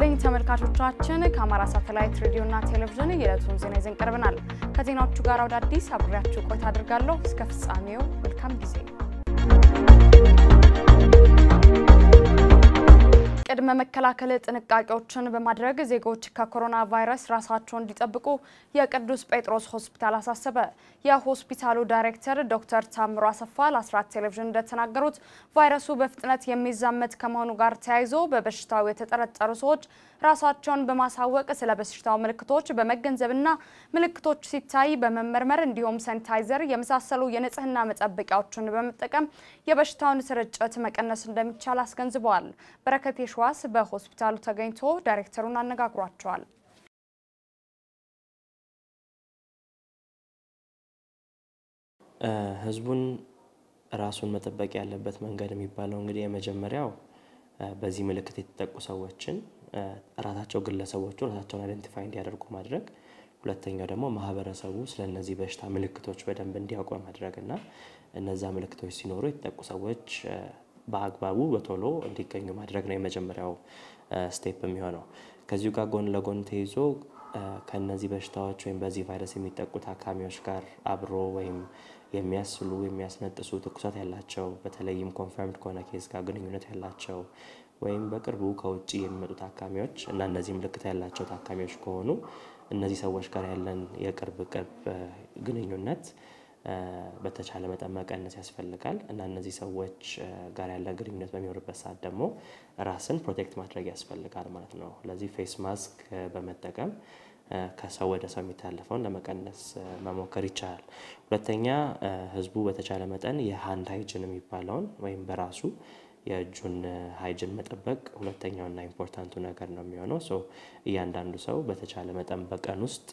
ይስጥልኝ ተመልካቾቻችን፣ ከአማራ ሳተላይት ሬዲዮና ቴሌቪዥን የዕለቱን ዜና ይዘን ቀርበናል። ከዜናዎቹ ጋር ወደ አዲስ አብሬያችሁ ቆይታ አድርጋለሁ። እስከ ፍጻሜው መልካም ጊዜ። ቅድመ መከላከል ጥንቃቄዎችን በማድረግ ዜጎች ከኮሮና ቫይረስ ራሳቸውን እንዲጠብቁ የቅዱስ ጴጥሮስ ሆስፒታል አሳሰበ። የሆስፒታሉ ዳይሬክተር ዶክተር ታምሮ አሰፋ ለአስራት ቴሌቪዥን እንደተናገሩት ቫይረሱ በፍጥነት የሚዛመት ከመሆኑ ጋር ተያይዞ በበሽታው የተጠረጠሩ ሰዎች ራሳቸውን በማሳወቅ ስለ በሽታው ምልክቶች በመገንዘብና ምልክቶች ሲታይ በመመርመር እንዲሁም ሳኒታይዘር የመሳሰሉ የንጽህና መጠበቂያዎችን በመጠቀም የበሽታውን ስርጭት መቀነስ እንደሚቻል አስገንዝበዋል። በረከት የሸዋስ በሆስፒታሉ ተገኝቶ ዳይሬክተሩን አነጋግሯቸዋል። ህዝቡን ራሱን መጠበቅ ያለበት መንገድ የሚባለው እንግዲህ የመጀመሪያው በዚህ ምልክት የተጠቁ ሰዎችን ራሳቸው ግለሰቦቹ ራሳቸውን አይደንቲፋይ እንዲያደርጉ ማድረግ፣ ሁለተኛው ደግሞ ማህበረሰቡ ስለ እነዚህ በሽታ ምልክቶች በደንብ እንዲያውቁ ማድረግ እና እነዛ ምልክቶች ሲኖሩ የተጠቁ ሰዎች በአግባቡ በቶሎ እንዲገኙ ማድረግ ነው የመጀመሪያው ስቴፕ የሚሆነው። ከዚሁ ጋር ጎን ለጎን ተይዞ ከነዚህ በሽታዎች ወይም በዚህ ቫይረስ የሚጠቁ ታካሚዎች ጋር አብሮ ወይም የሚያስሉ የሚያስነጥሱ ትኩሳት ያላቸው በተለይም ኮንፈርምድ ከሆነ ኬዝ ጋር ግንኙነት ያላቸው ወይም በቅርቡ ከውጭ የሚመጡ ታካሚዎች እና እነዚህ ምልክት ያላቸው ታካሚዎች ከሆኑ እነዚህ ሰዎች ጋር ያለን የቅርብ ቅርብ ግንኙነት በተቻለ መጠን መቀነስ ያስፈልጋል እና እነዚህ ሰዎች ጋር ያለ ግንኙነት በሚኖርበት ሰዓት ደግሞ ራስን ፕሮቴክት ማድረግ ያስፈልጋል ማለት ነው። ለዚህ ፌስ ማስክ በመጠቀም ከሰው ወደ ሰው የሚታለፈውን ለመቀነስ መሞከር ይቻላል። ሁለተኛ ህዝቡ በተቻለ መጠን የሃንድ ሃይጅን የሚባለውን ወይም በራሱ የእጁን ሃይጅን መጠበቅ ሁለተኛውና ኢምፖርታንቱ ነገር ነው የሚሆነው። ሶ እያንዳንዱ ሰው በተቻለ መጠን በቀን ውስጥ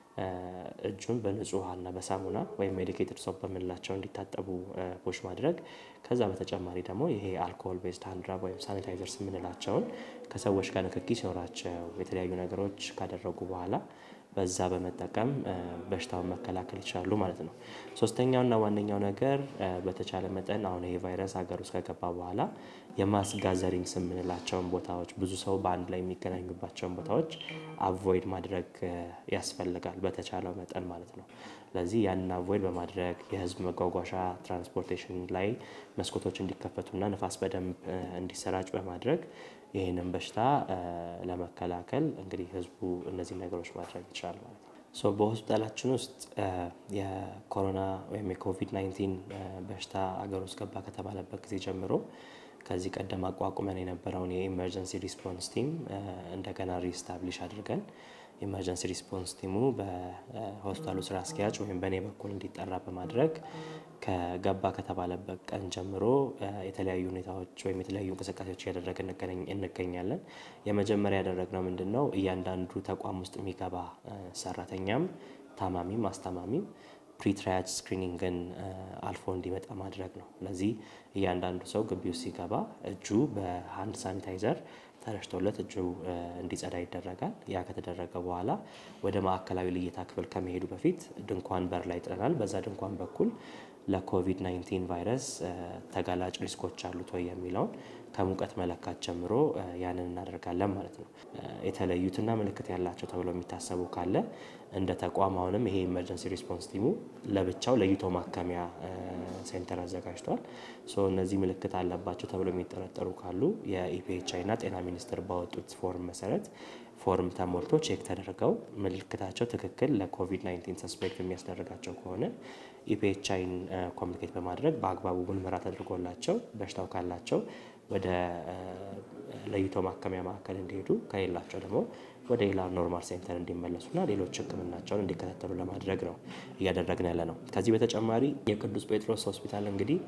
እጁን በንጹህ ውሃና በሳሙና ወይም ሜዲኬትድ ሶፕ በምንላቸው እንዲታጠቡ ፑሽ ማድረግ። ከዛ በተጨማሪ ደግሞ ይሄ አልኮሆል ቤዝድ ሃንድ ራብ ወይም ሳኒታይዘርስ የምንላቸውን ከሰዎች ጋር ንክኪ ሲኖራቸው የተለያዩ ነገሮች ካደረጉ በኋላ በዛ በመጠቀም በሽታውን መከላከል ይችላሉ ማለት ነው። ሶስተኛውና ዋነኛው ነገር በተቻለ መጠን አሁን ይሄ ቫይረስ ሀገር ውስጥ ከገባ በኋላ የማስ ጋዘሪንግስ የምንላቸውን ቦታዎች ብዙ ሰው በአንድ ላይ የሚገናኙባቸውን ቦታዎች አቮይድ ማድረግ ያስፈልጋል በተቻለው መጠን ማለት ነው። ስለዚህ ያንን አቮይድ በማድረግ የህዝብ መጓጓዣ ትራንስፖርቴሽን ላይ መስኮቶች እንዲከፈቱና ንፋስ በደንብ እንዲሰራጭ በማድረግ ይህንን በሽታ ለመከላከል እንግዲህ ህዝቡ እነዚህ ነገሮች ማድረግ ይችላል ማለት ነው። ሶ በሆስፒታላችን ውስጥ የኮሮና ወይም የኮቪድ 19 በሽታ አገር ውስጥ ገባ ከተባለበት ጊዜ ጀምሮ ከዚህ ቀደም አቋቁመን የነበረውን የኢመርጀንሲ ሪስፖንስ ቲም እንደገና ሪስታብሊሽ አድርገን ኢመርጀንሲ ሪስፖንስ ቲሙ በሆስፒታሉ ስራ አስኪያጅ ወይም በእኔ በኩል እንዲጠራ በማድረግ ከገባ ከተባለበት ቀን ጀምሮ የተለያዩ ሁኔታዎች ወይም የተለያዩ እንቅስቃሴዎች እያደረግን እንገኛለን። የመጀመሪያ ያደረግነው ምንድን ነው? እያንዳንዱ ተቋም ውስጥ የሚገባ ሰራተኛም ታማሚም አስታማሚም ፕሪትራያጅ ስክሪኒንግን አልፎ እንዲመጣ ማድረግ ነው። ለዚህ እያንዳንዱ ሰው ግቢ ውስጥ ሲገባ እጁ በሃንድ ሳኒታይዘር ተረሽቶለት እጁ እንዲጸዳ ይደረጋል። ያ ከተደረገ በኋላ ወደ ማዕከላዊ ልየታ ክፍል ከመሄዱ በፊት ድንኳን በር ላይ ጥለናል። በዛ ድንኳን በኩል ለኮቪድ-19 ቫይረስ ተጋላጭ ሪስኮች አሉት ወይ የሚለውን ከሙቀት መለካት ጀምሮ ያንን እናደርጋለን ማለት ነው። የተለዩትና ምልክት ያላቸው ተብሎ የሚታሰቡ ካለ እንደ ተቋም አሁንም ይሄ ኢመርጀንሲ ሪስፖንስ ቲሙ ለብቻው ለይቶ ማከሚያ ሴንተር አዘጋጅቷል። ሶ እነዚህ ምልክት አለባቸው ተብሎ የሚጠረጠሩ ካሉ የኢፒኤችአይ እና ጤና ሚኒስቴር ባወጡት ፎርም መሰረት ፎርም ተሞልቶ ቼክ ተደርገው ምልክታቸው ትክክል ለኮቪድ-19 ሰስፔክት የሚያስደርጋቸው ከሆነ ኢፒኤችአይን ኮሚኒኬት በማድረግ በአግባቡ ምርመራ ተደርጎላቸው በሽታው ካላቸው ወደ ለይቶ ማከሚያ ማዕከል እንዲሄዱ ከሌላቸው ደግሞ ወደ ሌላ ኖርማል ሴንተር እንዲመለሱና ሌሎች ሕክምናቸውን እንዲከታተሉ ለማድረግ ነው እያደረግን ያለ ነው። ከዚህ በተጨማሪ የቅዱስ ጴጥሮስ ሆስፒታል እንግዲህ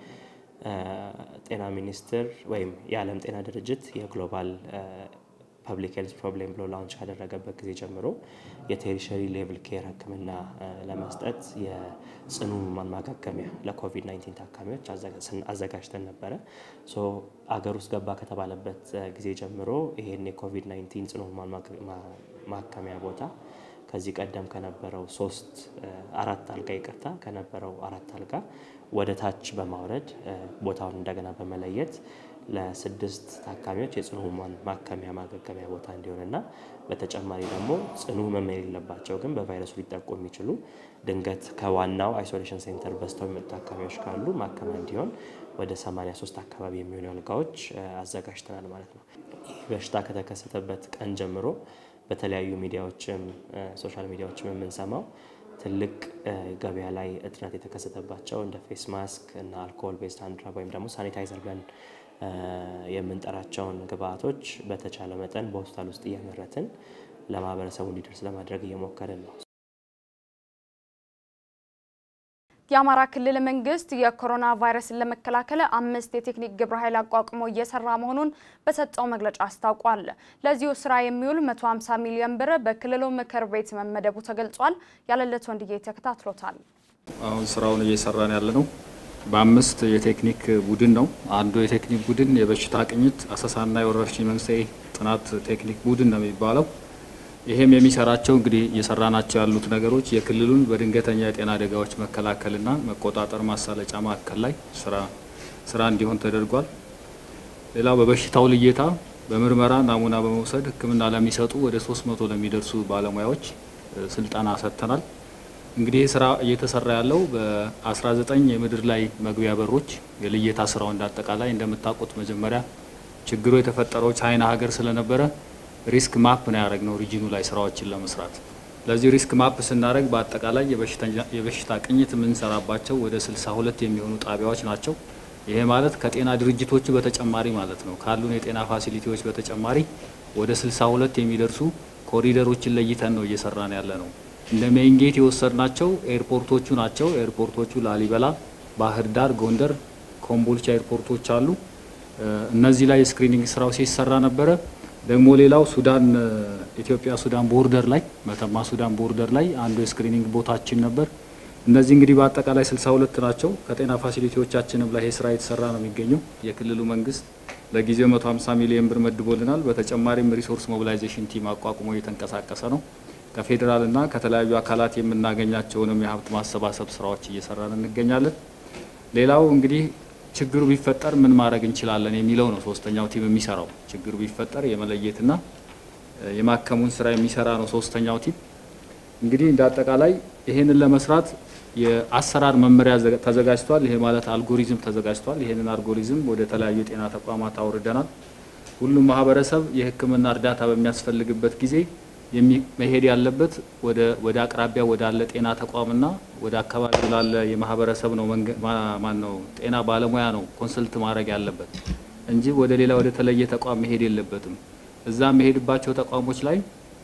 ጤና ሚኒስቴር ወይም የዓለም ጤና ድርጅት የግሎባል ፐብሊክ ሄልዝ ፕሮብሌም ብሎ ላውንች ካደረገበት ጊዜ ጀምሮ የቴሪሸሪ ሌቭል ኬር ህክምና ለመስጠት የጽኑ ህሙማን ማገገሚያ ለኮቪድ-19 ታካሚዎች አዘጋጅተን ነበረ። ሶ አገር ውስጥ ገባ ከተባለበት ጊዜ ጀምሮ ይሄን የኮቪድ-19 ጽኑ ህሙማን ማከሚያ ቦታ ከዚህ ቀደም ከነበረው ሶስት አራት አልጋ ይቅርታ ከነበረው አራት አልጋ ወደ ታች በማውረድ ቦታውን እንደገና በመለየት ለስድስት ታካሚዎች የጽኑ ህሙማን ማከሚያ ማገገሚያ ቦታ እንዲሆንና በተጨማሪ ደግሞ ጽኑ ህመም የሌለባቸው ግን በቫይረሱ ሊጠቁ የሚችሉ ድንገት ከዋናው አይሶሌሽን ሴንተር በስተው የሚመጡ ታካሚዎች ካሉ ማከሚያ እንዲሆን ወደ 83 አካባቢ የሚሆኑ አልጋዎች አዘጋጅተናል ማለት ነው። ይህ በሽታ ከተከሰተበት ቀን ጀምሮ በተለያዩ ሚዲያዎችም ሶሻል ሚዲያዎችም የምንሰማው ትልቅ ገበያ ላይ እጥረት የተከሰተባቸው እንደ ፌስ ማስክ እና አልኮሆል ቤዝድ ሃንድ ራብ ወይም ደግሞ ሳኒታይዘር ብለን የምንጠራቸውን ግብአቶች በተቻለ መጠን በሆስፒታል ውስጥ እያመረትን ለማህበረሰቡ እንዲደርስ ለማድረግ እየሞከርን ነው። የአማራ ክልል መንግስት የኮሮና ቫይረስን ለመከላከል አምስት የቴክኒክ ግብረ ኃይል አቋቁሞ እየሰራ መሆኑን በሰጠው መግለጫ አስታውቋል። ለዚሁ ስራ የሚውል 150 ሚሊዮን ብር በክልሉ ምክር ቤት መመደቡ ተገልጿል። ያለለት ወንድዬ ተከታትሎታል። አሁን ስራውን እየሰራን ያለ ነው በአምስት የቴክኒክ ቡድን ነው። አንዱ የቴክኒክ ቡድን የበሽታ ቅኝት አሰሳና የወረርሽኝ መንስኤ ጥናት ቴክኒክ ቡድን ነው የሚባለው። ይሄም የሚሰራቸው እንግዲህ እየሰራናቸው ያሉት ነገሮች የክልሉን በድንገተኛ የጤና አደጋዎች መከላከልና መቆጣጠር ማሳለጫ ማዕከል ላይ ስራ ስራ እንዲሆን ተደርጓል። ሌላው በበሽታው ልየታ በምርመራ ናሙና በመውሰድ ሕክምና ለሚሰጡ ወደ 300 ለሚደርሱ ባለሙያዎች ስልጠና ሰጥተናል። እንግዲህ ስራ እየተሰራ ያለው በ19 የምድር ላይ መግቢያ በሮች የልየታ ስራው እንዳጠቃላይ እንደምታውቁት መጀመሪያ ችግሩ የተፈጠረው ቻይና ሀገር ስለነበረ ሪስክ ማፕ ነው ያደረግነው ሪጅኑ ላይ ስራዎችን ለመስራት። ለዚህ ሪስክ ማፕ ስናደረግ በአጠቃላይ የበሽታ ቅኝት የምንሰራባቸው ወደ 62 የሚሆኑ ጣቢያዎች ናቸው። ይሄ ማለት ከጤና ድርጅቶቹ በተጨማሪ ማለት ነው ካሉን የጤና ፋሲሊቲዎች በተጨማሪ ወደ 62 የሚደርሱ ኮሪደሮችን ለይተን ነው እየሰራን ያለ ነው። እንደ ሜይንጌት የወሰድናቸው ኤርፖርቶቹ ናቸው። ኤርፖርቶቹ ላሊበላ፣ ባህር ዳር፣ ጎንደር፣ ኮምቦልቻ ኤርፖርቶች አሉ። እነዚህ ላይ ስክሪኒንግ ስራው ሲሰራ ነበረ። ደግሞ ሌላው ሱዳን ኢትዮጵያ ሱዳን ቦርደር ላይ መተማ ሱዳን ቦርደር ላይ አንዱ የስክሪኒንግ ቦታችን ነበር። እነዚህ እንግዲህ በአጠቃላይ 62 ናቸው። ከጤና ፋሲሊቲዎቻችንም ላይ ይህ ስራ የተሰራ ነው የሚገኘው። የክልሉ መንግስት ለጊዜው 150 ሚሊዮን ብር መድቦልናል። በተጨማሪም ሪሶርስ ሞቢላይዜሽን ቲም አቋቁሞ እየተንቀሳቀሰ ነው። ከፌዴራልና ከተለያዩ አካላት የምናገኛቸውንም የሀብት ማሰባሰብ ስራዎች እየሰራን እንገኛለን። ሌላው እንግዲህ ችግሩ ቢፈጠር ምን ማድረግ እንችላለን የሚለው ነው ሶስተኛው ቲም የሚሰራው። ችግሩ ቢፈጠር የመለየትና የማከሙን ስራ የሚሰራ ነው ሶስተኛው ቲም። እንግዲህ እንደ አጠቃላይ ይሄንን ለመስራት የአሰራር መመሪያ ተዘጋጅቷል። ይሄ ማለት አልጎሪዝም ተዘጋጅቷል። ይሄንን አልጎሪዝም ወደ ተለያዩ የጤና ተቋማት አውርደናል። ሁሉም ማህበረሰብ የሕክምና እርዳታ በሚያስፈልግበት ጊዜ መሄድ ያለበት ወደ አቅራቢያ ወዳለ ጤና ተቋምና ወደ አካባቢው ላለ የማህበረሰብ ነው ማን ነው ጤና ባለሙያ ነው ኮንሰልት ማድረግ ያለበት እንጂ ወደ ሌላ ወደ ተለየ ተቋም መሄድ የለበትም። እዛ መሄድባቸው ተቋሞች ላይ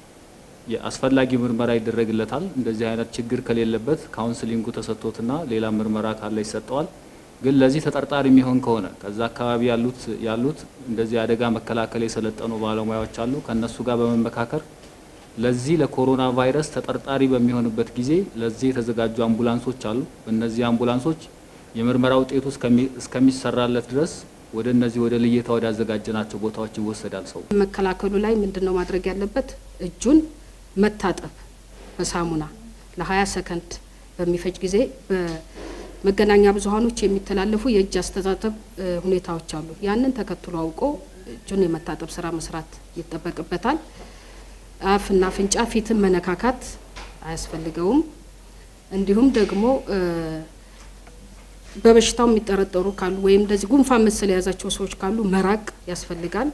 የአስፈላጊ ምርመራ ይደረግለታል። እንደዚህ አይነት ችግር ከሌለበት ካውንስሊንጉ ተሰጥቶትና ሌላ ምርመራ ካለ ይሰጠዋል። ግን ለዚህ ተጠርጣሪ የሚሆን ከሆነ ከዛ አካባቢ ያሉት ያሉት እንደዚህ አደጋ መከላከል የሰለጠኑ ባለሙያዎች አሉ ከነሱ ጋር በመመካከር ለዚህ ለኮሮና ቫይረስ ተጠርጣሪ በሚሆንበት ጊዜ ለዚህ የተዘጋጁ አምቡላንሶች አሉ። እነዚህ አምቡላንሶች የምርመራ ውጤቱ እስከሚሰራለት ድረስ ወደ እነዚህ ወደ ልየታ ወደ አዘጋጀናቸው ቦታዎች ይወሰዳል። ሰው መከላከሉ ላይ ምንድን ነው ማድረግ ያለበት? እጁን መታጠብ በሳሙና ለ20 ሰከንድ በሚፈጅ ጊዜ በመገናኛ ብዙኃኖች የሚተላለፉ የእጅ አስተጣጠብ ሁኔታዎች አሉ። ያንን ተከትሎ አውቆ እጁን የመታጠብ ስራ መስራት ይጠበቅበታል። አፍና አፍንጫ ፊትን መነካካት አያስፈልገውም። እንዲሁም ደግሞ በበሽታው የሚጠረጠሩ ካሉ ወይም እንደዚህ ጉንፋን መሰል የያዛቸው ሰዎች ካሉ መራቅ ያስፈልጋል።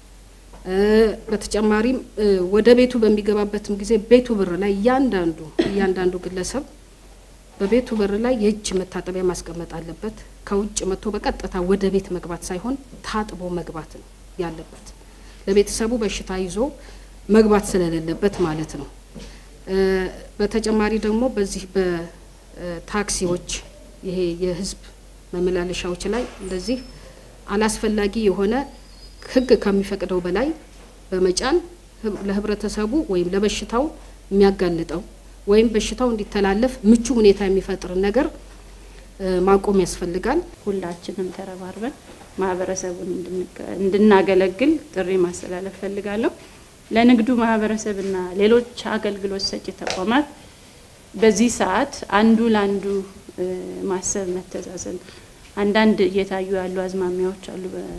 በተጨማሪም ወደ ቤቱ በሚገባበትም ጊዜ ቤቱ በር ላይ እያንዳንዱ እያንዳንዱ ግለሰብ በቤቱ በር ላይ የእጅ መታጠቢያ ማስቀመጥ አለበት። ከውጭ መጥቶ በቀጥታ ወደ ቤት መግባት ሳይሆን ታጥቦ መግባት ነው ያለበት። ለቤተሰቡ በሽታ ይዞ መግባት ስለሌለበት ማለት ነው። በተጨማሪ ደግሞ በዚህ በታክሲዎች ይሄ የህዝብ መመላለሻዎች ላይ እንደዚህ አላስፈላጊ የሆነ ሕግ ከሚፈቅደው በላይ በመጫን ለህብረተሰቡ ወይም ለበሽታው የሚያጋልጠው ወይም በሽታው እንዲተላለፍ ምቹ ሁኔታ የሚፈጥር ነገር ማቆም ያስፈልጋል። ሁላችንም ተረባርበን ማህበረሰቡን እንድናገለግል ጥሪ ማስተላለፍ ፈልጋለሁ። ለንግዱ ማህበረሰብና ሌሎች አገልግሎት ሰጪ ተቋማት በዚህ ሰዓት አንዱ ለአንዱ ማሰብ፣ መተዛዘን አንዳንድ እየታዩ ያሉ አዝማሚያዎች አሉ።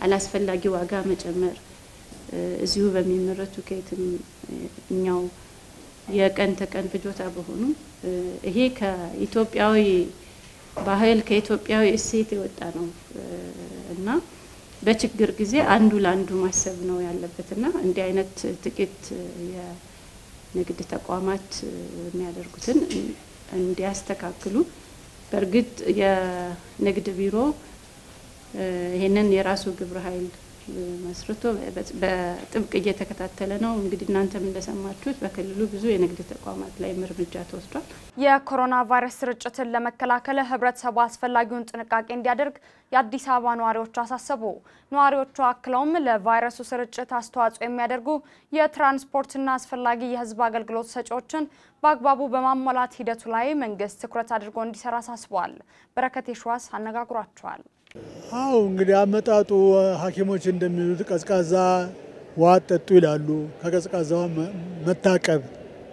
አላስፈላጊ ዋጋ መጨመር እዚሁ በሚመረቱ ከየትም እኛው የቀን ተቀን ፍጆታ በሆኑ ይሄ ከኢትዮጵያዊ ባህል ከኢትዮጵያዊ እሴት የወጣ ነው እና በችግር ጊዜ አንዱ ለአንዱ ማሰብ ነው ያለበትና እንዲህ አይነት ጥቂት የንግድ ተቋማት የሚያደርጉትን እንዲያስተካክሉ በእርግጥ የንግድ ቢሮ ይሄንን የራሱ ግብረ ኃይል መስርቶ በጥብቅ እየተከታተለ ነው። እንግዲህ እናንተም እንደሰማችሁት በክልሉ ብዙ የንግድ ተቋማት ላይ እርምጃ ተወስዷል። የኮሮና ቫይረስ ስርጭትን ለመከላከል ህብረተሰቡ አስፈላጊውን ጥንቃቄ እንዲያደርግ የአዲስ አበባ ነዋሪዎች አሳሰቡ። ነዋሪዎቹ አክለውም ለቫይረሱ ስርጭት አስተዋጽኦ የሚያደርጉ የትራንስፖርትና አስፈላጊ የህዝብ አገልግሎት ሰጪዎችን በአግባቡ በማሟላት ሂደቱ ላይ መንግስት ትኩረት አድርጎ እንዲሰራ አሳስበዋል። በረከት የሸዋስ አነጋግሯቸዋል። አው እንግዲህ አመጣጡ ሐኪሞች እንደሚሉት ቀዝቃዛ ውሃ ጠጡ ይላሉ። ከቀዝቃዛ ውሃ መታቀብ፣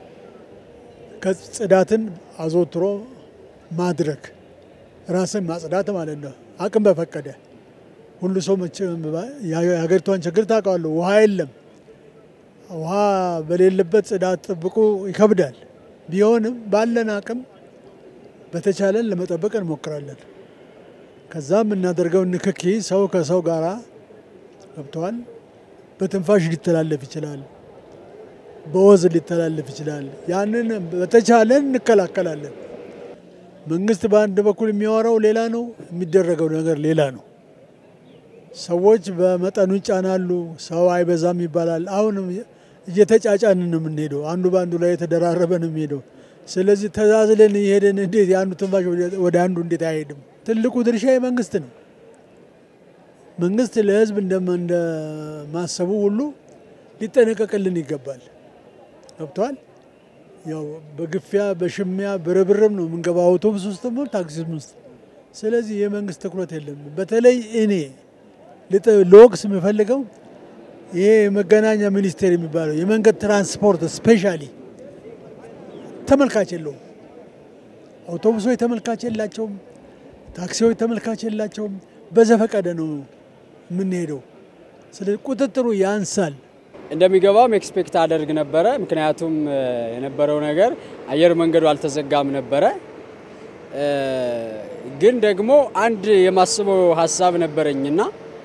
ጽዳትን አዘውትሮ ማድረግ፣ ራስን ማጽዳት ማለት ነው። አቅም በፈቀደ ሁሉ ሰው የሀገሪቷን ችግር ታውቀዋለሁ። ውሃ የለም። ውሃ በሌለበት ጽዳት ጥብቁ ይከብዳል። ቢሆንም ባለን አቅም በተቻለን ለመጠበቅ እንሞክራለን። ከዛ የምናደርገው ንክኪ ሰው ከሰው ጋራ ገብተዋል። በትንፋሽ ሊተላለፍ ይችላል፣ በወዝ ሊተላለፍ ይችላል። ያንን በተቻለን እንከላከላለን። መንግስት በአንድ በኩል የሚያወራው ሌላ ነው፣ የሚደረገው ነገር ሌላ ነው። ሰዎች በመጠኑ ይጫናሉ፣ ሰው አይበዛም ይባላል። አሁንም እየተጫጫንን ነው የምንሄደው። አንዱ በአንዱ ላይ የተደራረበ ነው የሚሄደው። ስለዚህ ተዛዝለን እየሄደን እንዴት የአንዱ ትንፋሽ ወደ አንዱ እንዴት አይሄድም? ትልቁ ድርሻ የመንግስት ነው። መንግስት ለህዝብ እንደማሰቡ ሁሉ ሊጠነቀቅልን ይገባል። ገብተዋል። ያው በግፊያ በሽሚያ በርብርብ ነው የምንገባው አውቶቡስ ውስጥ ታክሲ ውስጥ። ስለዚህ የመንግስት ትኩረት የለም። በተለይ እኔ ለወቅስ የምፈልገው ይሄ የመገናኛ ሚኒስቴር የሚባለው የመንገድ ትራንስፖርት ስፔሻሊ ተመልካች የለውም። አውቶቡሶች ተመልካች የላቸውም። ታክሲዎች ተመልካች የላቸውም። በዘፈቀደ ነው የምንሄደው። ስለዚህ ቁጥጥሩ ያንሳል። እንደሚገባም ኤክስፔክት አደርግ ነበረ። ምክንያቱም የነበረው ነገር አየር መንገዱ አልተዘጋም ነበረ። ግን ደግሞ አንድ የማስበው ሀሳብ ነበረኝና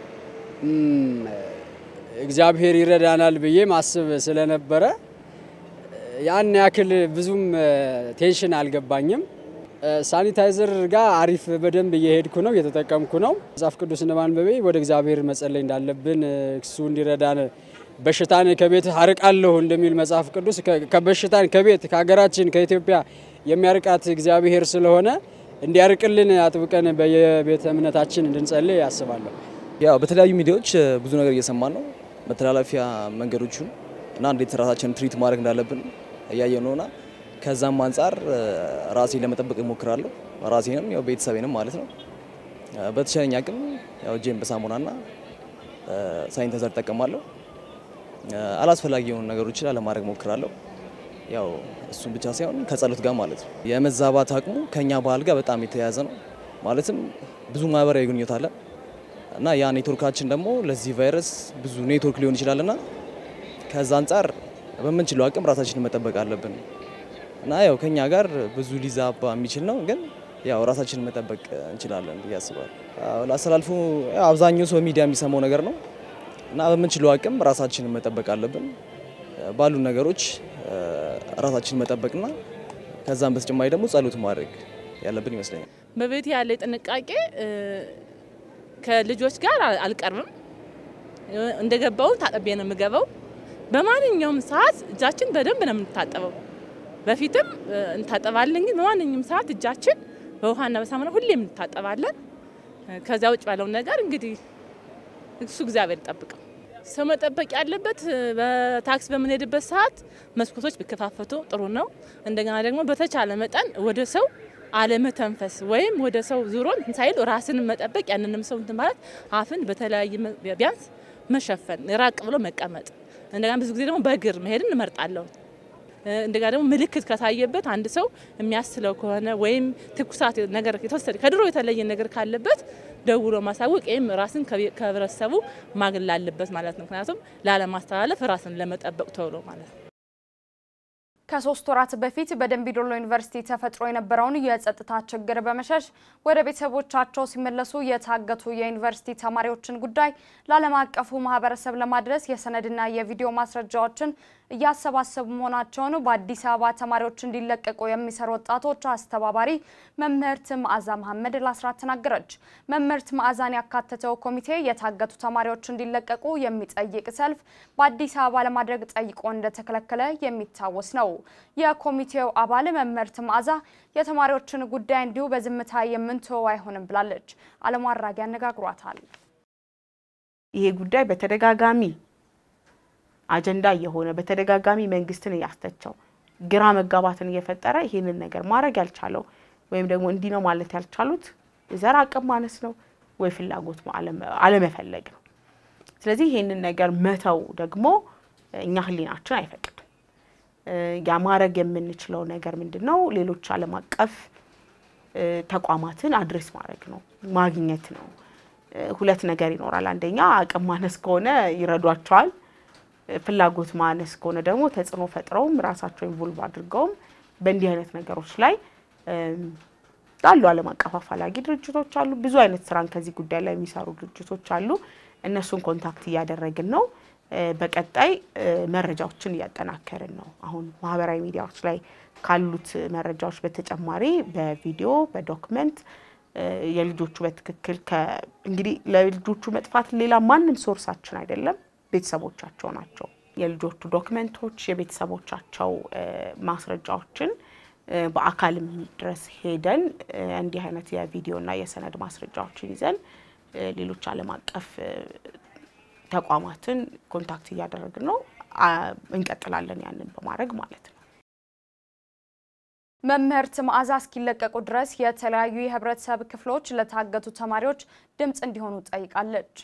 እግዚአብሔር ይረዳናል ብዬ ማስብ ስለነበረ ያን ያክል ብዙም ቴንሽን አልገባኝም። ሳኒታይዘር ጋር አሪፍ በደንብ እየሄድኩ ነው፣ እየተጠቀምኩ ነው። መጽሐፍ ቅዱስ እንደማንበቤ ወደ እግዚአብሔር መጸለይ እንዳለብን እሱ እንዲረዳን በሽታን ከቤት አርቃለሁ እንደሚል መጽሐፍ ቅዱስ ከበሽታን ከቤት ከሀገራችን ከኢትዮጵያ የሚያርቃት እግዚአብሔር ስለሆነ እንዲያርቅልን አጥብቀን በየቤተ እምነታችን እንድንጸልይ ያስባለሁ። ያው በተለያዩ ሚዲያዎች ብዙ ነገር እየሰማን ነው። መተላለፊያ መንገዶቹን እና እንዴት ራሳችንን ትሪት ማድረግ እንዳለብን እያየ ነውና ከዛም አንጻር ራሴን ለመጠበቅ እሞክራለሁ። ራሴንም ያው ቤተሰቤንም ማለት ነው። በተቻለኝ አቅም ያው እጄን በሳሙናና ሳኒታይዘር እጠቀማለሁ። አላስፈላጊ የሆኑ ነገሮችን አለማድረግ እሞክራለሁ። ያው እሱን ብቻ ሳይሆን ከጸሎት ጋር ማለት ነው። የመዛባት አቅሙ ከኛ ባህል ጋር በጣም የተያያዘ ነው። ማለትም ብዙ ማህበራዊ ግንኙነት አለ እና ያ ኔትወርካችን ደግሞ ለዚህ ቫይረስ ብዙ ኔትወርክ ሊሆን ይችላልና ከዛ አንጻር በምንችለው አቅም ራሳችንን መጠበቅ አለብን እና ያው ከኛ ጋር ብዙ ሊዛባ የሚችል ነው፣ ግን ያው ራሳችንን መጠበቅ እንችላለን ብዬ አስባለሁ። ላስተላልፉ አብዛኛው ሰው ሚዲያ የሚሰማው ነገር ነው እና በምንችለው አቅም ራሳችንን መጠበቅ አለብን። ባሉ ነገሮች ራሳችንን መጠበቅና ከዛም በተጨማሪ ደግሞ ጸሎት ማድረግ ያለብን ይመስለኛል። በቤት ያለ ጥንቃቄ ከልጆች ጋር አልቀርብም። እንደገባው ታጠቤ ነው የምገባው። በማንኛውም ሰዓት እጃችን በደንብ ነው የምንታጠበው። በፊትም እንታጠባለን፣ ግን በማንኛውም ሰዓት እጃችን በውሃና በሳሙና ሁሌም እንታጠባለን። ከዚያ ውጭ ባለው ነገር እንግዲህ እሱ እግዚአብሔር ይጠብቀው። ሰው መጠበቅ ያለበት በታክሲ በምንሄድበት ሰዓት መስኮቶች ቢከፋፈቱ ጥሩ ነው። እንደገና ደግሞ በተቻለ መጠን ወደ ሰው አለመተንፈስ ወይም ወደ ሰው ዙሮ ሳይል ራስን መጠበቅ ያንንም ሰው እንትን ማለት አፍን በተለያየ ቢያንስ መሸፈን፣ ራቅ ብሎ መቀመጥ። እንደገና ብዙ ጊዜ ደግሞ በእግር መሄድን እመርጣለሁ። እንደጋ ደግሞ ምልክት ከታየበት አንድ ሰው የሚያስለው ከሆነ ወይም ትኩሳት ነገር የተወሰደ ከድሮ የተለየ ነገር ካለበት ደውሎ ማሳወቅ ወይም ራስን ከህብረተሰቡ ማግለል አለበት ማለት ነው። ምክንያቱም ላለማስተላለፍ ራስን ለመጠበቅ ተብሎ ማለት ነው። ከሶስት ወራት በፊት በደንቢዶሎ ዩኒቨርሲቲ ተፈጥሮ የነበረውን የጸጥታ ችግር በመሸሽ ወደ ቤተሰቦቻቸው ሲመለሱ የታገቱ የዩኒቨርሲቲ ተማሪዎችን ጉዳይ ለዓለም አቀፉ ማህበረሰብ ለማድረስ የሰነድና የቪዲዮ ማስረጃዎችን እያሰባሰቡ መሆናቸውን በአዲስ አበባ ተማሪዎች እንዲለቀቁ የሚሰሩ ወጣቶች አስተባባሪ መምህርት መዓዛ መሐመድ ለአስራት ተናገረች። መምህርት መዓዛን ያካተተው ኮሚቴ የታገቱ ተማሪዎች እንዲለቀቁ የሚጠይቅ ሰልፍ በአዲስ አበባ ለማድረግ ጠይቆ እንደተከለከለ የሚታወስ ነው። የኮሚቴው አባል መምህርት መዓዛ የተማሪዎችን ጉዳይ እንዲሁ በዝምታ የምንተወው አይሆንም ብላለች። አለሙ አራጊ አነጋግሯታል። ይሄ ጉዳይ በተደጋጋሚ አጀንዳ እየሆነ በተደጋጋሚ መንግስትን እያስተቸው ግራ መጋባትን እየፈጠረ ይህንን ነገር ማድረግ ያልቻለው ወይም ደግሞ እንዲህ ነው ማለት ያልቻሉት የዘር አቅም ማነስ ነው ወይ ፍላጎት አለመፈለግ ነው። ስለዚህ ይህንን ነገር መተው ደግሞ እኛ ህሊናችን አይፈቅድም። ያ ማድረግ የምንችለው ነገር ምንድን ነው? ሌሎች ዓለም አቀፍ ተቋማትን አድሬስ ማድረግ ነው፣ ማግኘት ነው። ሁለት ነገር ይኖራል። አንደኛ አቅም ማነስ ከሆነ ይረዷቸዋል። ፍላጎት ማነስ ከሆነ ደግሞ ተጽዕኖ ፈጥረውም ራሳቸው ኢንቮልቭ አድርገውም በእንዲህ አይነት ነገሮች ላይ አሉ። ዓለም አቀፍ አፋላጊ ድርጅቶች አሉ። ብዙ አይነት ስራን ከዚህ ጉዳይ ላይ የሚሰሩ ድርጅቶች አሉ። እነሱን ኮንታክት እያደረግን ነው። በቀጣይ መረጃዎችን እያጠናከርን ነው። አሁን ማህበራዊ ሚዲያዎች ላይ ካሉት መረጃዎች በተጨማሪ በቪዲዮ በዶክመንት የልጆቹ በትክክል እንግዲህ ለልጆቹ መጥፋት ሌላ ማንም ሶርሳችን አይደለም፣ ቤተሰቦቻቸው ናቸው። የልጆቹ ዶክመንቶች፣ የቤተሰቦቻቸው ማስረጃዎችን በአካልም ድረስ ሄደን እንዲህ አይነት የቪዲዮና የሰነድ ማስረጃዎችን ይዘን ሌሎች ዓለም አቀፍ ተቋማትን ኮንታክት እያደረግን ነው። እንቀጥላለን ያንን በማድረግ ማለት ነው። መምህርት መዓዛ እስኪለቀቁ ድረስ የተለያዩ የህብረተሰብ ክፍሎች ለታገቱ ተማሪዎች ድምፅ እንዲሆኑ ጠይቃለች።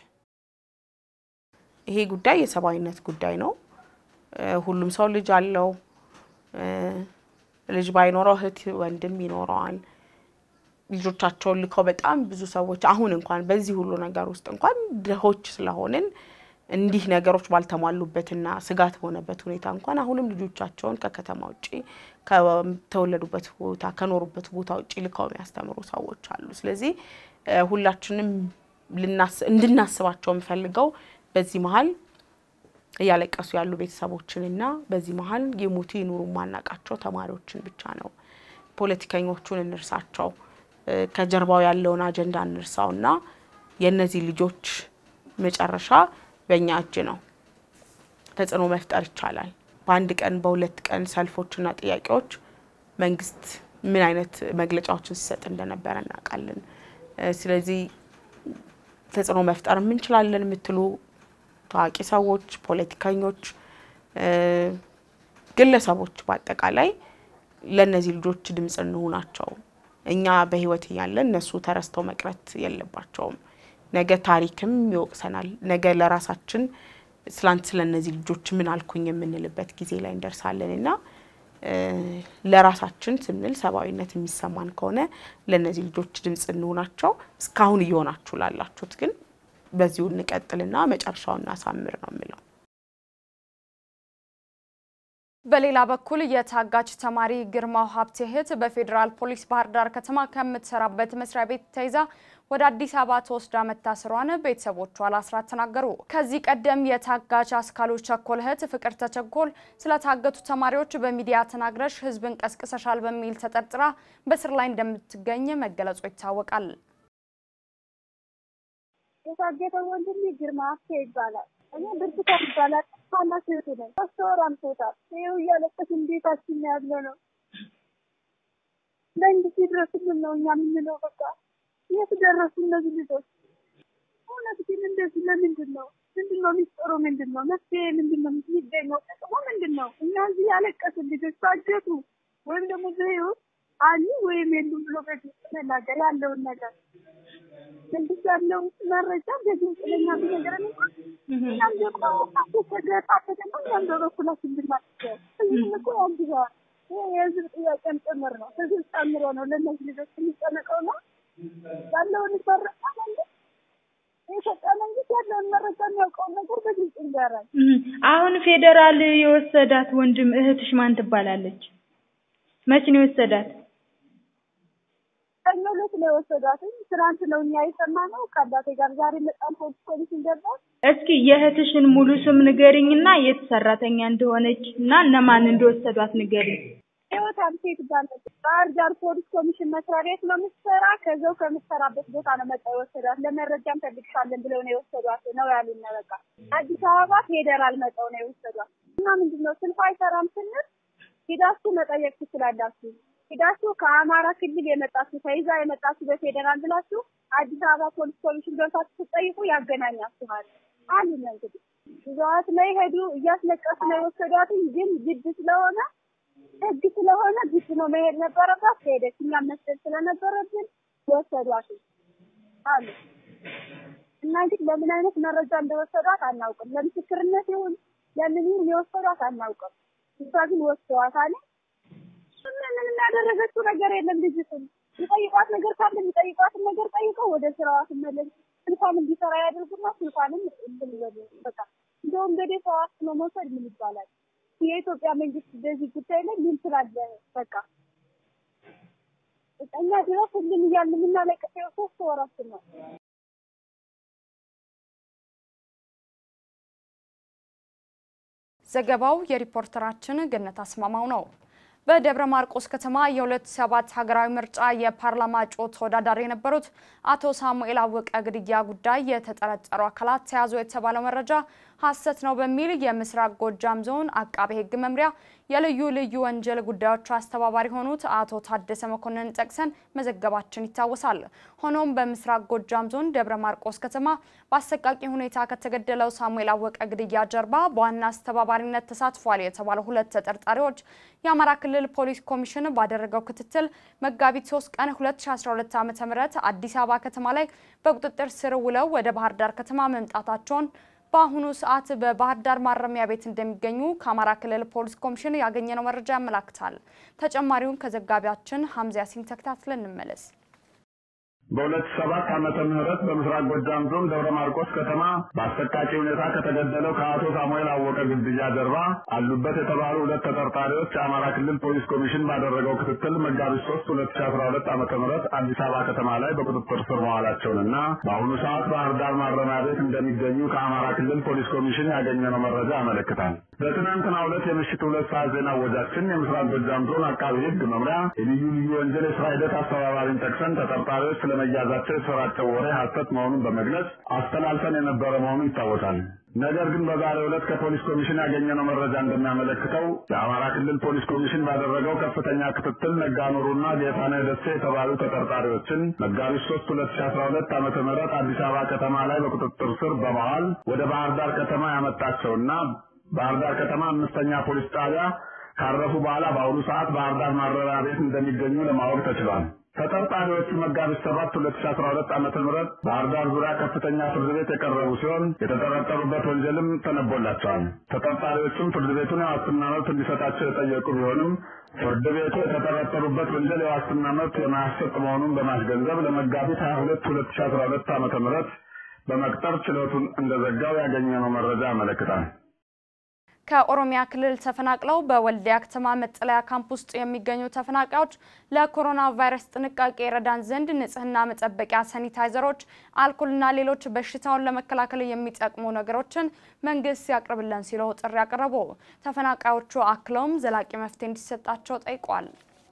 ይሄ ጉዳይ የሰብአዊነት ጉዳይ ነው። ሁሉም ሰው ልጅ አለው። ልጅ ባይኖረው እህት ወንድም ይኖረዋል። ልጆቻቸውን ልከው በጣም ብዙ ሰዎች አሁን እንኳን በዚህ ሁሉ ነገር ውስጥ እንኳን ድሆች ስለሆንን እንዲህ ነገሮች ባልተሟሉበትና ስጋት በሆነበት ሁኔታ እንኳን አሁንም ልጆቻቸውን ከከተማ ውጭ ከተወለዱበት ቦታ ከኖሩበት ቦታ ውጭ ልከው የሚያስተምሩ ሰዎች አሉ። ስለዚህ ሁላችንም እንድናስባቸው የምፈልገው በዚህ መሀል እያለቀሱ ያሉ ቤተሰቦችንና በዚህ መሀል የሞቱ ይኑሩ ማናቃቸው ተማሪዎችን ብቻ ነው። ፖለቲከኞቹን እንርሳቸው፣ ከጀርባው ያለውን አጀንዳ እንርሳውና የእነዚህ ልጆች መጨረሻ በእኛ እጅ ነው። ተጽዕኖ መፍጠር ይቻላል። በአንድ ቀን በሁለት ቀን ሰልፎችና ጥያቄዎች መንግስት ምን አይነት መግለጫዎችን ሲሰጥ እንደነበረ እናውቃለን። ስለዚህ ተጽዕኖ መፍጠር የምንችላለን የምትሉ ታዋቂ ሰዎች፣ ፖለቲከኞች፣ ግለሰቦች በአጠቃላይ ለእነዚህ ልጆች ድምፅ እንሆናቸው። እኛ በህይወት እያለን እነሱ ተረስተው መቅረት የለባቸውም። ነገ ታሪክም ይወቅሰናል። ነገ ለራሳችን ስላንት ስለ እነዚህ ልጆች ምን አልኩኝ የምንልበት ጊዜ ላይ እንደርሳለን እና ለራሳችን ስንል ሰብአዊነት የሚሰማን ከሆነ ለእነዚህ ልጆች ድምፅ እንሆናቸው። እስካሁን እየሆናችሁ ላላችሁት ግን በዚሁ እንቀጥልና መጨረሻውን እናሳምር ነው የምለው። በሌላ በኩል የታጋች ተማሪ ግርማው ሀብቴ እህት በፌዴራል ፖሊስ ባህር ዳር ከተማ ከምትሰራበት መስሪያ ቤት ተይዛ ወደ አዲስ አበባ ተወስዳ መታሰሯን ቤተሰቦቿ ለአስራት ተናገሩ። ከዚህ ቀደም የታጋች አስካሉ ቸኮል እህት ፍቅር ተቸኮል ስለታገቱ ተማሪዎች በሚዲያ ተናግረሽ ሕዝብን ቀስቅሰሻል በሚል ተጠርጥራ በስር ላይ እንደምትገኝ መገለጹ ይታወቃል። የታገተው ወንድሜ ግርማ ሀብቴ ይባላል። እኔ ብርቱካን ይባላል። ታናሽ እህቱ ነኝ። ሶስት ወር አምቶታል። ይኸው እያለቀስን ቤታችን ያለ ነው። መንግስት ይድረስልን ነው እኛ የምንለው። በቃ የት ደረሱ እነዚህ ልጆች? እውነት ግን እንደዚህ ለምንድን ነው? ምንድን ነው ሚስጥሩ? ምንድን ነው መፍትሄ? ምንድን ነው የሚገኘው? ጥቅሙ ምንድን ነው? እኛ እዚህ ያለቀስን ልጆች ታገቱ ወይም ደግሞ በህይወት አሉ ወይም የሉም ብሎ በግልጽ መናገር ያለውን ነገር መንግስት ያለው መረጃ በግልጽ ለኛ ቢነገረን እንኳን እኛም ደግሞ ተገጣጠቀ ነው እኛም በበኩላችን ብናስገር ህዝብ እኮ ያግዘዋል። ይሄ የህዝብ ጥያቄም ጭምር ነው። ህዝብ ጨምሮ ነው ለእነዚህ ልጆች የሚጨነቀው ነው ያለውን መረጃ መንግስት የኢትዮጵያ መንግስት ያለውን መረጃ የሚያውቀውን ነገር በግልጽ ይንገራል። አሁን ፌዴራል የወሰዳት ወንድም እህትሽ ማን ትባላለች? መች ነው የወሰዳት? ሰኞ ዕለት ነው የወሰዷትኝ። ትናንት ነው እኛ የሰማነው ከአባቴ ጋር ዛሬ መጣን ፖሊስ ኮሚሽን ገባ። እስኪ የእህትሽን ሙሉ ስም ንገሪኝና የት ሰራተኛ እንደሆነች እና እነማን እንደወሰዷት ንገሪኝ። ህይወት አብሴ ትባላለች። ባህር ዳር ፖሊስ ኮሚሽን መስሪያ ቤት ነው የምትሰራ። ከዛው ከምትሰራበት ቦታ ነው መጣ የወሰዷት። ለመረጃም ፈልግሻለን ብለው ነው የወሰዷት ነው ያሉን። በቃ አዲስ አበባ ፌዴራል መጠው ነው የወሰዷት እና ምንድን ነው ስልኳ አይሰራም ስንል ሂዳችሁ መጠየቅ ትችላላችሁ ሄዳችሁ ከአማራ ክልል የመጣችሁ ተይዛ የመጣችሁ በፌዴራል ብላችሁ አዲስ አበባ ፖሊስ ኮሚሽን ገብታችሁ ስትጠይቁ ያገናኛችኋል አሉን። እንግዲህ ይዘዋት ላይ ሄዱ። እያስለቀሱ ነው የወሰዷት። ግን ግድ ስለሆነ ህግ ስለሆነ ግድ ነው መሄድ ነበረባት። ሄደች። እኛም መስጠት ስለነበረብን ወሰዷት አሉ እና ግን ለምን አይነት መረጃ እንደወሰዷት አናውቅም። ለምስክርነት ይሁን ለምን ይሁን የወሰዷት አናውቅም። እሷ ግን ወስደዋታል። ምንም ያደረገችው ነገር የለም። ልጅቱን የሚጠይቋት ነገር ካለ የሚጠይቋትን ነገር ጠይቀው ወደ ስራዋ ትመለስ። ስልኳን እንዲሰራ ያደርጉና ስልኳንም እንትን ይበሉ። በቃ እንደውም እንግዲህ ሰው አስኖ መውሰድ ምን ይባላል? የኢትዮጵያ መንግስት በዚህ ጉዳይ ላይ ምን ስላለ በቃ እኛ ድረስ ሁሉም እያልን የምናለቅሰው ሶስት ወራችን ነው። ዘገባው የሪፖርተራችን ገነት አስማማው ነው። በደብረ ማርቆስ ከተማ የሁለት ሰባት ሀገራዊ ምርጫ የፓርላማ እጩ ተወዳዳሪ የነበሩት አቶ ሳሙኤል አወቀ ግድያ ጉዳይ የተጠረጠሩ አካላት ተያዙ የተባለው መረጃ ሐሰት ነው በሚል የምስራቅ ጎጃም ዞን አቃቤ ሕግ መምሪያ የልዩ ልዩ ወንጀል ጉዳዮች አስተባባሪ የሆኑት አቶ ታደሰ መኮንን ጠቅሰን መዘገባችን ይታወሳል። ሆኖም በምስራቅ ጎጃም ዞን ደብረ ማርቆስ ከተማ በአሰቃቂ ሁኔታ ከተገደለው ሳሙኤል አወቀ ግድያ ጀርባ በዋና አስተባባሪነት ተሳትፏል የተባሉ ሁለት ተጠርጣሪዎች የአማራ ክልል ፖሊስ ኮሚሽን ባደረገው ክትትል መጋቢት 3 ቀን 2012 ዓ.ም አዲስ አበባ ከተማ ላይ በቁጥጥር ስር ውለው ወደ ባህር ዳር ከተማ መምጣታቸውን በአሁኑ ሰዓት በባህር ዳር ማረሚያ ቤት እንደሚገኙ ከአማራ ክልል ፖሊስ ኮሚሽን ያገኘነው መረጃ ያመላክታል። ተጨማሪውን ከዘጋቢያችን ሀምዛ ያሲን ተከታትለን እንመለስ። በሁለት ሰባት ዓመተ ምህረት በምስራቅ ጎጃም ዞን ደብረ ማርቆስ ከተማ በአሰቃቂ ሁኔታ ከተገደለው ከአቶ ሳሙኤል አወቀ ግድያ ጀርባ አሉበት የተባሉ ሁለት ተጠርጣሪዎች የአማራ ክልል ፖሊስ ኮሚሽን ባደረገው ክትትል መጋቢት ሶስት ሁለት ሺ አስራ ሁለት ዓመተ ምህረት አዲስ አበባ ከተማ ላይ በቁጥጥር ስር መዋላቸውንና በአሁኑ ሰዓት ባህር ዳር ማረሚያ ቤት እንደሚገኙ ከአማራ ክልል ፖሊስ ኮሚሽን ያገኘነው መረጃ ያመለክታል። በትናንትናው ዕለት የምሽት ሁለት ሰዓት ዜና ወጃችን የምስራቅ ጎጃም ዞን አቃቢ ሕግ መምሪያ የልዩ ልዩ ወንጀል የስራ ሂደት አስተባባሪን ጠቅሰን ተጠርጣሪዎች ስለመያዛቸው የተሰራጨው ወሬ ሐሰት መሆኑን በመግለጽ አስተላልፈን የነበረ መሆኑ ይታወሳል። ነገር ግን በዛሬው ዕለት ከፖሊስ ኮሚሽን ያገኘነው መረጃ እንደሚያመለክተው የአማራ ክልል ፖሊስ ኮሚሽን ባደረገው ከፍተኛ ክትትል ነጋኑሩና ጌታነህ ደሴ የተባሉ ተጠርጣሪዎችን መጋቢት ሶስት ሁለት ሺ አስራ ሁለት ዓመተ ምህረት አዲስ አበባ ከተማ ላይ በቁጥጥር ስር በመዋል ወደ ባህር ዳር ከተማ ያመጣቸውና ባህር ዳር ከተማ አምስተኛ ፖሊስ ጣቢያ ካረፉ በኋላ በአሁኑ ሰዓት ባህር ዳር ማረሚያ ቤት እንደሚገኙ ለማወቅ ተችሏል። ተጠርጣሪዎቹ መጋቢት ሰባት ሁለት ሺ አስራ ሁለት ዓመተ ምህረት ባህር ዳር ዙሪያ ከፍተኛ ፍርድ ቤት የቀረቡ ሲሆን የተጠረጠሩበት ወንጀልም ተነቦላቸዋል። ተጠርጣሪዎቹም ፍርድ ቤቱን የዋስትና መብት እንዲሰጣቸው የጠየቁ ቢሆንም ፍርድ ቤቱ የተጠረጠሩበት ወንጀል የዋስትና መብት የማያሰጥ መሆኑን በማስገንዘብ ለመጋቢት ሀያ ሁለት ሁለት ሺ አስራ ሁለት ዓመተ ምህረት በመቅጠር ችሎቱን እንደዘጋው ያገኘነው መረጃ ያመለክታል። ከኦሮሚያ ክልል ተፈናቅለው በወልዲያ ከተማ መጠለያ ካምፕ ውስጥ የሚገኙ ተፈናቃዮች ለኮሮና ቫይረስ ጥንቃቄ ይረዳን ዘንድ ንጽህና መጠበቂያ ሳኒታይዘሮች፣ አልኮልና ሌሎች በሽታውን ለመከላከል የሚጠቅሙ ነገሮችን መንግስት ያቅርብልን ሲሉ ጥሪ ያቀረቡ ተፈናቃዮቹ አክለውም ዘላቂ መፍትሄ እንዲሰጣቸው ጠይቋል።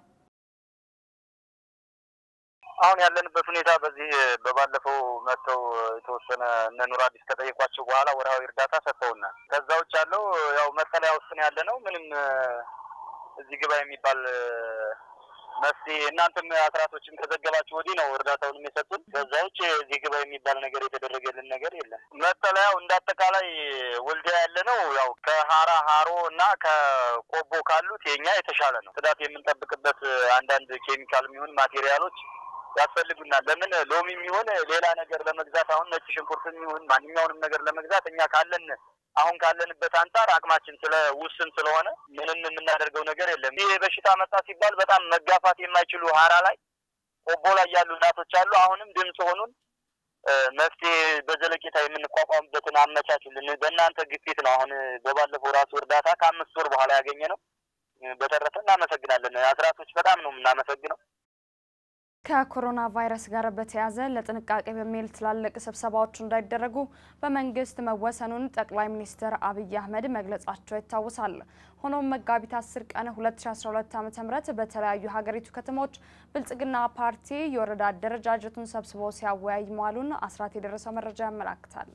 አሁን ያለንበት ሁኔታ በዚህ በባለፈው መጥተው የተወሰነ እነ ኑር አዲስ ከጠየቋቸው በኋላ ወርሃዊ እርዳታ ሰጥተውናል። ከዛ ውጭ ያለው ያው መጠለያ ውስጥ ነው ያለ ነው። ምንም እዚህ ግባ የሚባል መፍትሄ እናንተም አስራቶችም ከዘገባችሁ ወዲህ ነው እርዳታውንም የሰጡን። ከዛ ውጭ እዚህ ግባ የሚባል ነገር የተደረገልን ነገር የለም። መጠለያው እንደ አጠቃላይ ወልዲያ ያለ ነው ያው ከሀራ ሀሮ እና ከቆቦ ካሉት የኛ የተሻለ ነው። ጽዳት የምንጠብቅበት አንዳንድ ኬሚካል የሚሆን ማቴሪያሎች ያስፈልጉናል። ለምን ሎሚ የሚሆን ሌላ ነገር ለመግዛት አሁን ነጭ ሽንኩርት የሚሆን ማንኛውንም ነገር ለመግዛት እኛ ካለን አሁን ካለንበት አንጻር አቅማችን ስለ ውስን ስለሆነ ምንም የምናደርገው ነገር የለም። ይህ በሽታ መጣ ሲባል በጣም መጋፋት የማይችሉ ሀራ ላይ ቆቦ ላይ ያሉ እናቶች አሉ። አሁንም ድምፅ ሆኑን መፍትሄ በዘለቄታ የምንቋቋምበትን አመቻችልን። በእናንተ ግፊት ነው። አሁን በባለፈው ራሱ እርዳታ ከአምስት ወር በኋላ ያገኘ ነው። በተረፈ እናመሰግናለን። አስራቶች በጣም ነው የምናመሰግነው። ከኮሮና ቫይረስ ጋር በተያያዘ ለጥንቃቄ በሚል ትላልቅ ስብሰባዎች እንዳይደረጉ በመንግስት መወሰኑን ጠቅላይ ሚኒስትር አብይ አህመድ መግለጻቸው ይታወሳል። ሆኖም መጋቢት 10 ቀን 2012 ዓ.ም በተለያዩ ሀገሪቱ ከተሞች ብልጽግና ፓርቲ የወረዳ አደረጃጀቱን ሰብስቦ ሲያወያይ መዋሉን አስራት የደረሰው መረጃ ያመላክታል።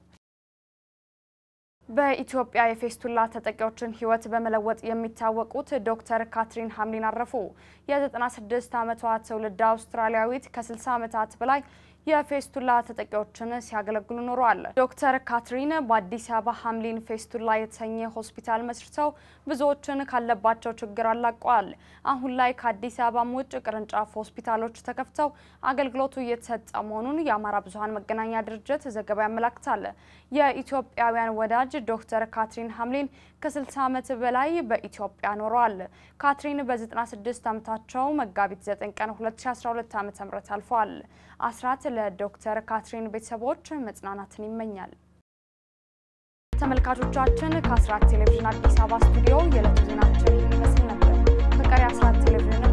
በኢትዮጵያ የፌስቱላ ተጠቂዎችን ሕይወት በመለወጥ የሚታወቁት ዶክተር ካትሪን ሀምሊን አረፉ። የ96 ዓመቷ ትውልድ አውስትራሊያዊት ከ60 ዓመታት በላይ የፌስቱላ ተጠቂዎችን ሲያገለግሉ ኖረዋል። ዶክተር ካትሪን በአዲስ አበባ ሀምሊን ፌስቱላ የተሰኘ ሆስፒታል መስርተው ብዙዎችን ካለባቸው ችግር አላቀዋል። አሁን ላይ ከአዲስ አበባም ውጭ ቅርንጫፍ ሆስፒታሎች ተከፍተው አገልግሎቱ እየተሰጠ መሆኑን የአማራ ብዙኃን መገናኛ ድርጅት ዘገባ ያመላክታል። የኢትዮጵያውያን ወዳጅ ዶክተር ካትሪን ሀምሊን ከ60 ዓመት በላይ በኢትዮጵያ ኖረዋል። ካትሪን በ96 ዓመታቸው መጋቢት 9 ቀን 2012 ዓ.ም አልፈዋል። አስራት ለዶክተር ካትሪን ቤተሰቦች መጽናናትን ይመኛል። ተመልካቾቻችን ከአስራት ቴሌቪዥን አዲስ አበባ ስቱዲዮ የዕለቱ ዜናችን ይመስል ነበር። ከቀሪ አስራት ቴሌቪዥን